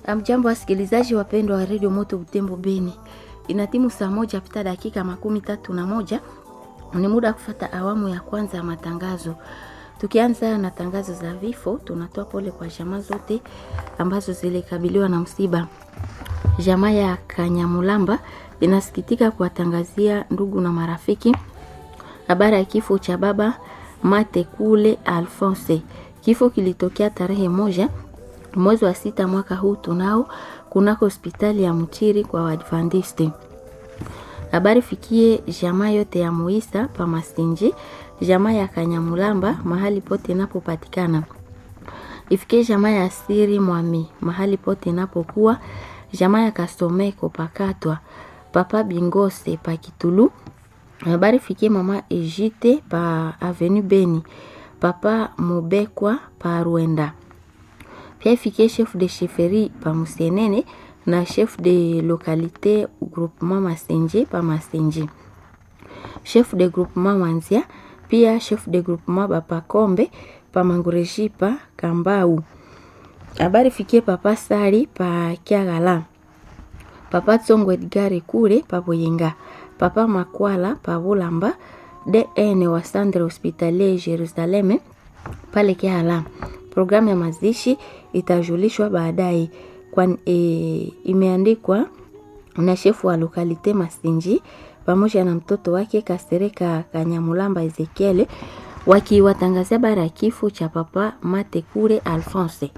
Amjambo wasikilizaji wapendwa wa redio Moto Butembo Beni, ina timu saa moja pita dakika makumi tatu na moja ni muda wa kufata awamu ya kwanza ya matangazo. Tukianza na tangazo za vifo, tunatoa pole kwa jamaa zote ambazo zilikabiliwa na msiba. Jamaa ya Kanyamulamba inasikitika kuwatangazia ndugu na marafiki habari ya kifo cha baba Mate Kule Alphonse. Kifo kilitokea tarehe moja mwezi wa sita mwaka huu tunao kunako hospitali ya Mchiri kwa Waadventiste. Habari fikie jamaa yote ya Muisa pa Masinji, jamaa ya Kanyamulamba mahali pote inapopatikana. Ifikie jamaa ya Asiri Mwami mahali pote inapokuwa, jamaa ya Kasomeko pakatwa, papa Bingose pa Kitulu. Habari fikie mama Ejite pa Avenue Beni, papa Mubekwa pa Rwenda. Pia ifikie chef de chefferie pa Musenene na chef de localité groupement Masenje pa Masenje, chef de groupement Wanzia, pia chef de groupement Bapakombe pa Mangureji pa Kambau. Habari fikie papa Sari pa Kiagala, papa Tsongo Edgare kule pa Boyenga, papa Makwala pa Bulamba, DN wa Centre Hospitalier Jerusaleme pale Kiagala. Programu ya mazishi itajulishwa baadaye kwa e, imeandikwa na shefu wa lokalite Masinji pamoja na mtoto wake Kasereka Kanyamulamba Ezekiel wakiwatangazia bara ya kifo cha papa Mate Kure Alphonse.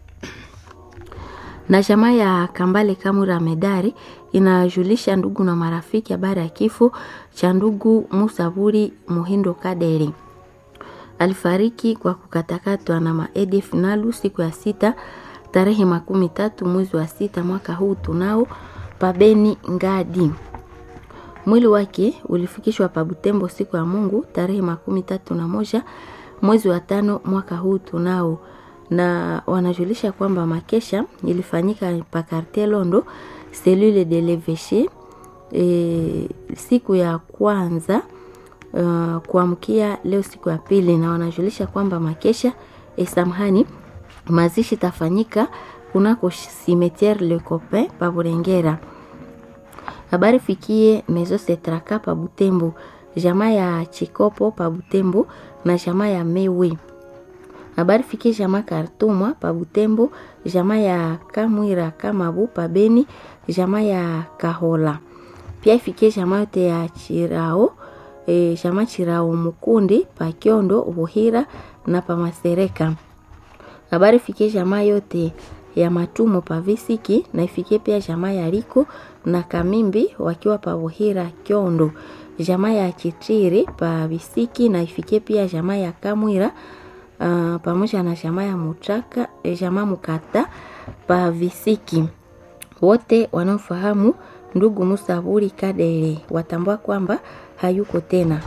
Na jamaa ya Kambale Kamura Medari inajulisha ndugu na marafiki habari ya kifo cha ndugu Musaburi Muhindo Kaderi alifariki kwa kukatakatwa na maedf nalu siku ya sita tarehe makumi tatu mwezi wa sita mwaka huu tunao pabeni ngadi. Mwili wake ulifikishwa pa Butembo siku ya Mungu tarehe makumi tatu na moja mwezi wa tano mwaka huu tunao, na wanajulisha kwamba makesha ilifanyika pa Quartier Londo selule de leveche e, siku ya kwanza Uh, kuamkia leo siku ya pili, na wanajulisha kwamba makesha e, samahani, mazishi tafanyika kunako cimetiere Le Copain pa Burengera. Habari fikie Mezo Setraka pa Butembo, jamaa ya Chikopo pa Butembo na jamaa ya Mewe. Habari fikie jamaa Kartumwa pa Butembo, jamaa ya Kamwira Kamabu pa Beni, jamaa ya Kahola. Pia ifikie jamaa yote ya Chirao E, chama chirao Mukundi pa Kiondo Buhira na pa Masereka. Habari fikie jamaa yote ya Matumo pa Visiki na ifikie pia jamaa ya Riko na Kamimbi wakiwa pa Buhira Kiondo, jamaa ya Chitiri pa Visiki na ifikie pia jamaa ya Kamwira uh, pamoja na jamaa ya Mutaka e, jamaa Mukata pa Visiki. Wote wanaofahamu ndugu Musaburi Kadere watambua kwamba hayuko tena.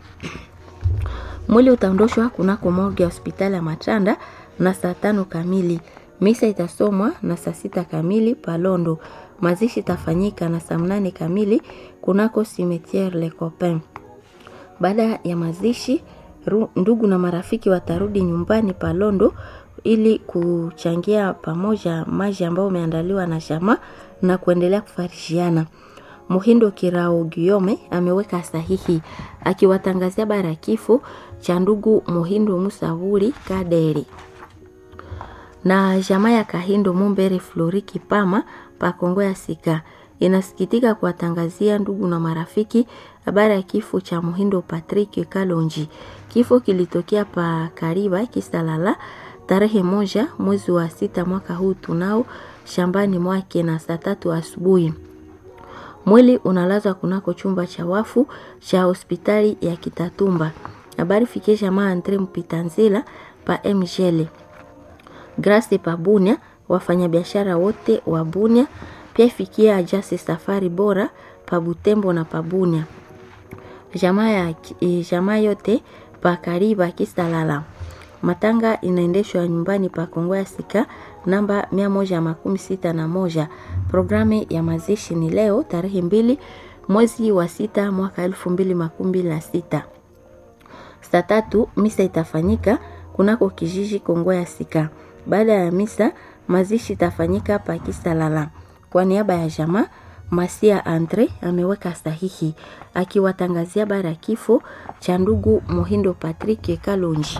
Mwili utaondoshwa kunako morgue ya hospitali ya Matanda na saa tano kamili. Misa itasomwa na saa sita kamili Palondo. Mazishi itafanyika na saa mnane kamili kunako cimetiere Le Copain. Baada ya mazishi, ndugu na marafiki watarudi nyumbani Palondo ili kuchangia pamoja maji ambayo umeandaliwa na jamaa na kuendelea kufarishiana. Muhindo Kirao Giome ameweka sahihi akiwatangazia bara ya kifo cha ndugu Muhindo Musavuri Kaderi na jamaa ya Kahindo Mumbere Floriki Pama pa Kongo ya Sika inasikitika kuwatangazia ndugu na marafiki habari ya kifo cha Muhindo Patrick Kalonji. Kifo kilitokea pa Kariba Kisalala tarehe moja mwezi wa sita mwaka huu tunao shambani mwake na saa tatu asubuhi. Mwili unalazwa kunako chumba cha wafu cha hospitali ya Kitatumba. Habari fikie jamaa Andre Mpitanzila pa Mjele. Grace pa Bunia, wafanyabiashara wote wa Bunia, pia fikia Ajasi Safari Bora pa Butembo na pa Bunia. Jamaa ya jamaa yote pa Kariba Kisalala. Matanga inaendeshwa nyumbani pa Kongo ya Sika namba mia moja makumi sita na moja. Programu ya mazishi ni leo tarehe mbili mwezi wa sita mwaka elfu mbili makumi mbili na sita. Saa tatu misa itafanyika kunako kijiji Kongo ya Sika. Baada ya misa Mazishi itafanyika pa Kisalala. Kwa niaba ya jamaa Masia Andre ameweka sahihi akiwatangazia habari ya kifo cha ndugu Muhindo Patrick Kalonji.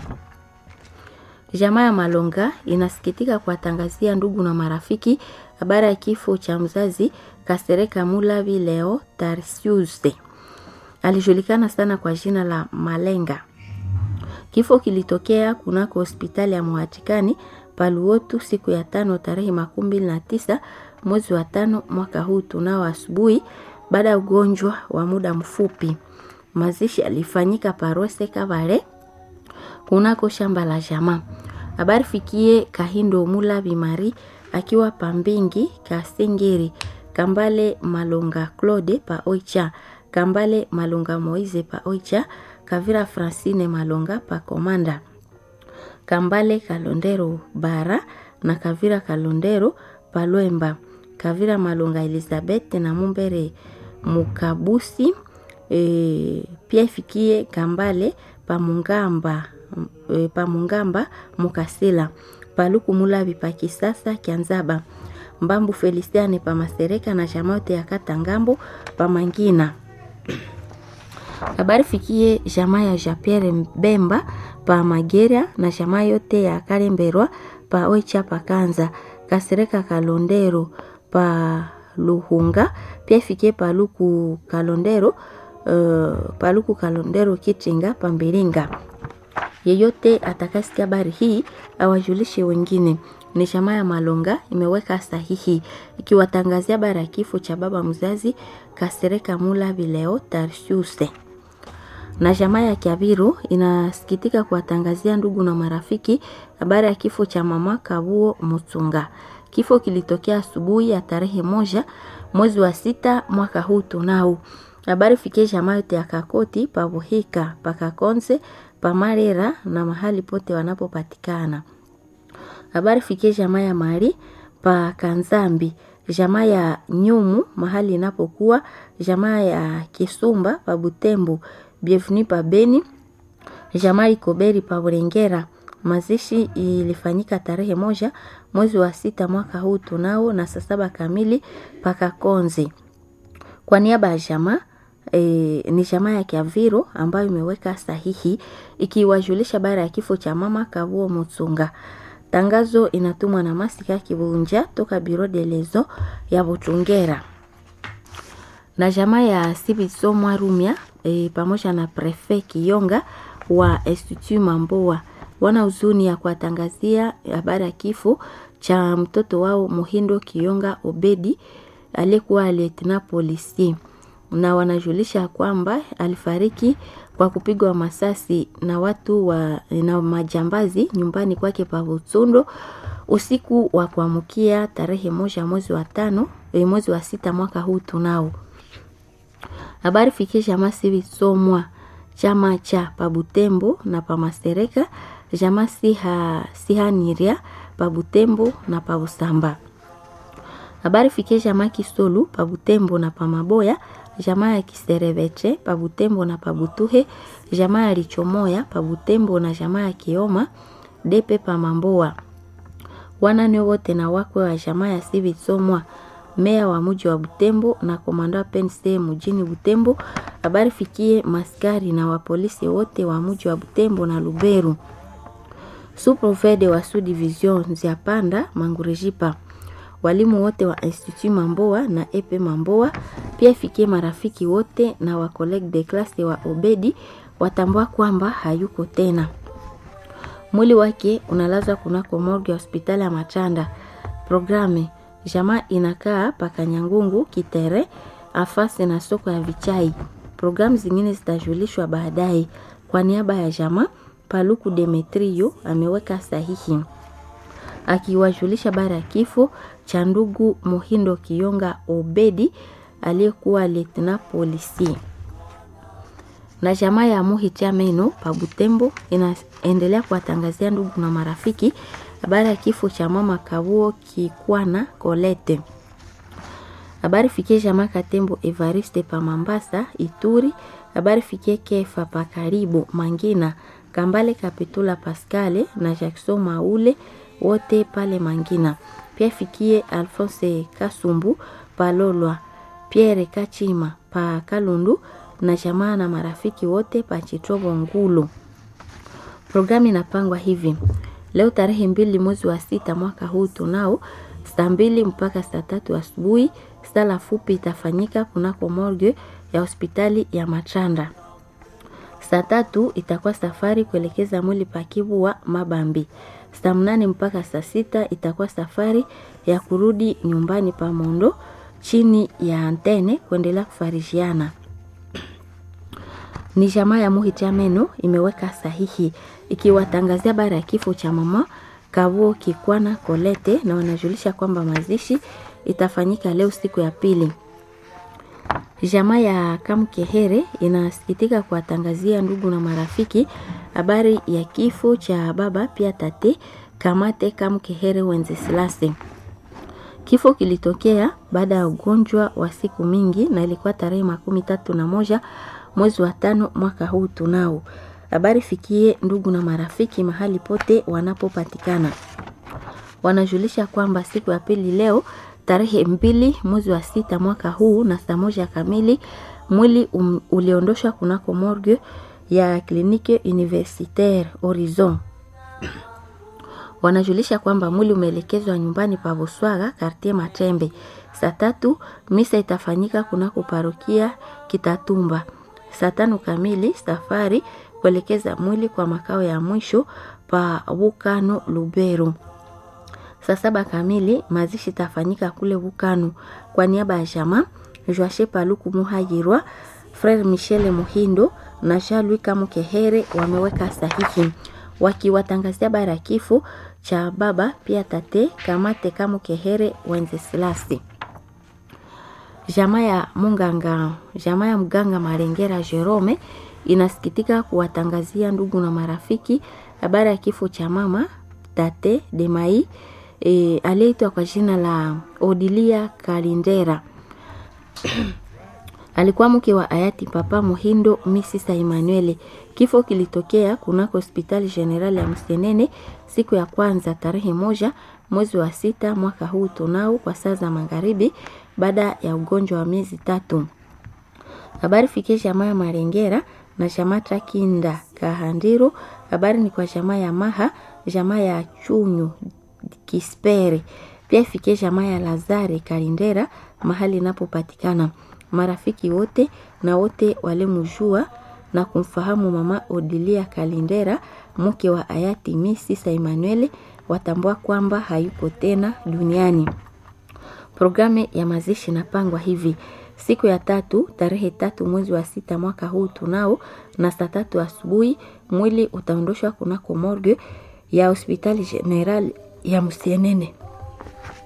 Jamaa ya Malonga inasikitika kuwatangazia ndugu na marafiki habari ya kifo cha mzazi Kasereka Mulavi Leo Tarsiuse. Alijulikana sana kwa jina la Malenga. Kifo kilitokea kunako hospitali ya Mwatikani Paluotu siku ya tano tarehe makumi mbili na tisa mwezi wa tano mwaka huu tunao asubuhi, baada ya ugonjwa wa muda mfupi. Mazishi alifanyika Parose Kavale kunako shamba la jamaa. Habari fikie Kahindo Mula Bimari akiwa Pambingi Kasengeri, Kambale Malonga Claude pa Oicha, Kambale Malonga Moize pa Oicha, Kavira Francine Malonga pa Komanda, Kambale Kalondero Bara na Kavira Kalondero pa Lwemba, Kavira Malonga Elizabeth na Mumbere Mukabusi e, pia ifikie Kambale pa Mungamba e, pa Mungamba Mukasila Paluku Mulabi pa Kisasa Kianzaba Mbambu Feliciane pa Masereka na Jamaote ya Kata Ngambo pa Mangina. Habari fikie jamaa ya Japierre Bemba pa Magera na jamaa yote ya Kalemberwa pa Oicha pa Kanza Kasereka Kalondero pa Luhunga pia ifikie Paluku Kalondero uh, Paluku Kalondero Kitinga pa Mbilinga. Yeyote atakasikia habari hii awajulishe wengine. Ni jamaa ya Malonga imeweka sahihi ikiwatangazia habari ya kifo cha baba mzazi Kasereka Mula Vileo Tarshuse. Na jamaa ya Kiabiru inasikitika kuwatangazia ndugu na marafiki habari ya kifo cha mama Kabuo Mutsunga. Kifo kilitokea asubuhi ya tarehe moja mwezi wa sita mwaka huu tunao. Habari fikie jamaa yote ya Kakoti, Pabuhika, Pakakonze, Pamarera na mahali pote wanapopatikana. Habari fikie jamaa ya Mari pa Kanzambi, jamaa ya Nyumu mahali inapokuwa, jamaa ya Kisumba pa Butembo, Bienvenu pa Beni, jamaa Ikoberi pa Burengera. Mazishi ilifanyika tarehe moja mwezi wa sita mwaka huu tunao na saa saba kamili paka Konzi. Kwa niaba ya jamaa e, ni jamaa ya Kiaviro ambayo imeweka sahihi ikiwajulisha bara ya kifo cha mama Kavuo Mutsunga. Tangazo inatumwa na Masika Kibunja toka Biro de Lezo ya Butungera na jamaa ya Sibiso Mwarumia e, pamoja na Prefe Kiyonga wa Institut Mamboa wana huzuni ya kuwatangazia habari ya kifo cha mtoto wao Muhindo Kiyonga Obedi aliyekuwa lieutenant polisi, na wanajulisha kwamba alifariki kwa kupigwa masasi na watu wa na majambazi nyumbani kwake pa Butsundo usiku wa kuamkia tarehe moja mwezi wa tano e, mwezi wa sita mwaka huu tunao habari fikie jamaa sivisomwa chama cha pabutembo na pamasereka jamaa siha sihaniria pabutembo na pabusamba habari fikie jamaa kisolu pabutembo na pamaboya jamaa ya kisereveche pabutembo na pabutuhe jamaa ya lichomoya pabutembo na jamaa ya kioma depe pamamboa wanane wote na wakwe wa jamaa ya sivisomwa meya wa muji wa Butembo na komanda wa PNC mjini Butembo. Habari fikie maskari na wapolisi wote wa muji wa Butembo na Luberu. Suprofede wa Sud Division ya Panda Mangurejipa, walimu wote wa Institut Mamboa na Epe Mamboa, pia fikie marafiki wote na wa college de classe wa Obedi watambua kwamba hayuko tena. Mwili wake unalazwa kunako morgue ya hospitali ya Machanda. Programe jamaa inakaa Pakanyangungu Kitere afasi na soko ya Vichai. Programu zingine zitajulishwa baadaye. Kwa niaba ya jamaa, Paluku Demetrio ameweka sahihi akiwajulisha bara ya kifo cha ndugu Muhindo Kiyonga Obedi aliyekuwa lieutenant polisi. Na jamaa ya Muhitia Meno pa Butembo inaendelea kuwatangazia ndugu na marafiki habari ya kifo cha mama Kabuo Kikwana Kolete. Habari fikie jamaa Katembo Evariste pa Mambasa Ituri. Habari fikie Kefa pa Karibu Mangina Kambale Kapitula Pascale na Jackson Maule wote pale Mangina. Pia fikie Alphonse Kasumbu Palolwa, Pierre Kachima pa Kalundu na jamaa na marafiki wote pa Chitobo Ngulu. Programu inapangwa hivi: leo tarehe mbili mwezi wa sita mwaka huu tunao saa mbili mpaka saa tatu asubuhi sala fupi itafanyika kunako morgue ya hospitali ya Machanda. Saa tatu itakuwa safari kuelekeza mwili pakivu wa Mabambi. Saa mnane mpaka saa sita itakuwa safari ya kurudi nyumbani pa Mondo chini ya antene kuendelea kufarishiana. Ni jamaa ya Muhichameno imeweka sahihi ikiwatangazia habari ya kifo cha mama Kavuo Kikwana Kolete, na wanajulisha kwamba mazishi itafanyika leo siku ya pili. Jamaa ya Kamkehere inasikitika kuwatangazia ndugu na marafiki habari ya kifo cha baba pia tate Kamate Kamkehere Wenzesilase. Kifo kilitokea baada ya ugonjwa wa siku mingi na ilikuwa tarehe makumi tatu na moja mwezi wa tano mwaka huu tunao. Habari fikie ndugu na marafiki mahali pote wanapopatikana. Wanajulisha kwamba siku ya pili leo tarehe mbili mwezi wa sita mwaka huu na saa moja kamili mwili um, uliondoshwa kunako morgue ya kliniki universitaire Horizon. Wanajulisha kwamba mwili umeelekezwa nyumbani pa Buswaga kartie Matembe. Saa tatu misa itafanyika kunako parokia Kitatumba. Saa tano kamili safari kuelekeza mwili kwa makao ya mwisho pa Wukano Lubero. Saa saba kamili mazishi tafanyika kule Wukano. Kwa niaba ya jamaa Joashe Paluku Muhayirwa, Frere Michele Muhindo na Jean-Louis Kamukehere wameweka sahihi wakiwatangazia habari ya kifo cha baba pia tate Kamate Kamukehere Wenzesilasi. Jamaa ya munganga jamaa ya mganga Marengera Jerome inasikitika kuwatangazia ndugu na marafiki habari ya kifo cha mama tate Demai e, aliyeitwa kwa jina la Odilia Kalindera alikuwa mke wa hayati Papa Muhindo Misisa Emmanuel. Kifo kilitokea kunako hospitali generali ya Msenene siku ya kwanza tarehe moja mwezi wa sita mwaka huu tunao kwa saa za magharibi baada ya ugonjwa wa miezi tatu. Habari fikie jamaa ya Marengera na jamaa Trakinda Kahandiro. Habari ni kwa jamaa ya Maha, jamaa ya Chunyu Kispere, pia ifikie jamaa ya Lazare Kalindera mahali inapopatikana marafiki wote na wote walimjua na kumfahamu mama Odilia Kalindera mke wa hayati Misisa Emmanuel watambua kwamba hayuko tena duniani. Programu ya mazishi inapangwa hivi: siku ya tatu tarehe tatu mwezi wa sita mwaka huu tunao na saa tatu asubuhi mwili utaondoshwa kunako morgue ya hospitali general ya Msienene.